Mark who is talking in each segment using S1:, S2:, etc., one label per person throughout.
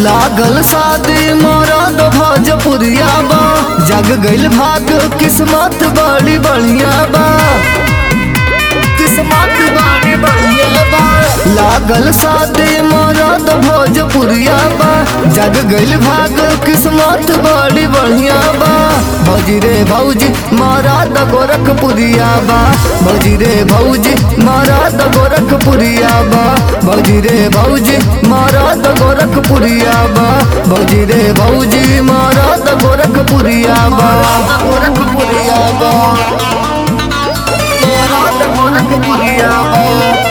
S1: लागल शादी मरद भोजपुरिया बा जग गइल भाग किस्मत बड़ी बढ़िया बा किस्मत बड़ी बढ़िया बा लागल शादी मरद भोजपुरिया बा जग गइल भाग किस्मत बड़ी बढ़िया बा भौजी रे भौजी मरद गोरखपुरिया बा भौजी रे भौजी मरद गोरखपुरिया बा भौजी रे भौजी मरद गोरखपुरिया बा भौजी रे भौजी मरद गोरखपुरिया बा गोरखपुरिया बा मरद गोरखपुरिया बा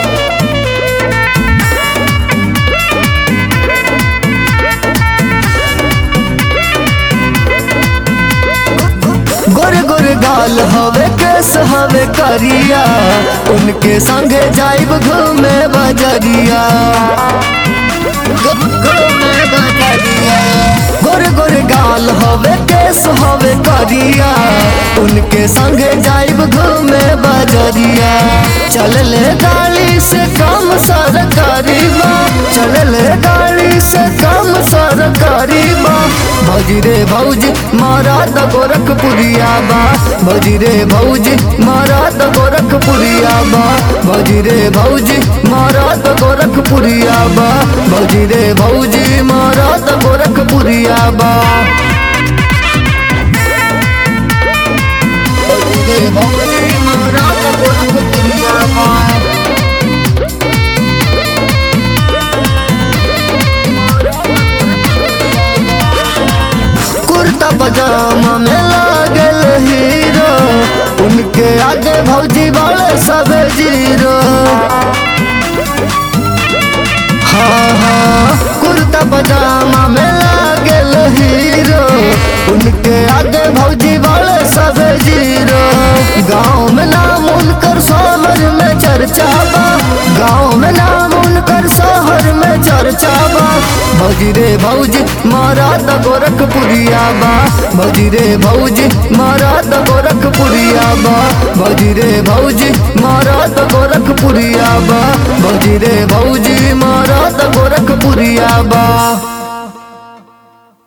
S1: गोरे गोरे गाल हवे केस हवे करिया उनके संगे जाइब घूमे बजरिया घूमे बजरिया गोरे गोरे गाल हवे केस हवे करिया उनके संगे जाइब घूमे बजरिया चल ले गाड़ी से कम सरकारी बा चल ले गाड़ी से कम सरकारी बा भौजी रे भौजी मरद गोरखपुरिया बा भौजी रे भौजी मरद गोरखपुरिया बा भौजी रे भौजी मरद गोरखपुरिया बा भौजी रे भौजी मरद गोरखपुरिया बा भौजी रे भौजी मरद गोरखपुरिया बा कुर्ता पजामा में लागल हीरो उनके आगे भौजी वाले सब जीरो हाँ हाँ कुर्ता पजामा में लागल हीरो उनके आगे भौजी वाले सब जीरो गाँव में नाम उनकर शहर में चर्चा बा गाँव में नाम उनकर शहर में चर्चा बा भौजी रे भौजी मरद गोरखपुरिया बा भौजी रे भौजी मरद गोरखपुरिया बा भौजी रे भौजी मरद गोरखपुरिया बा भौजी रे भौजी मरद गोरखपुरिया बा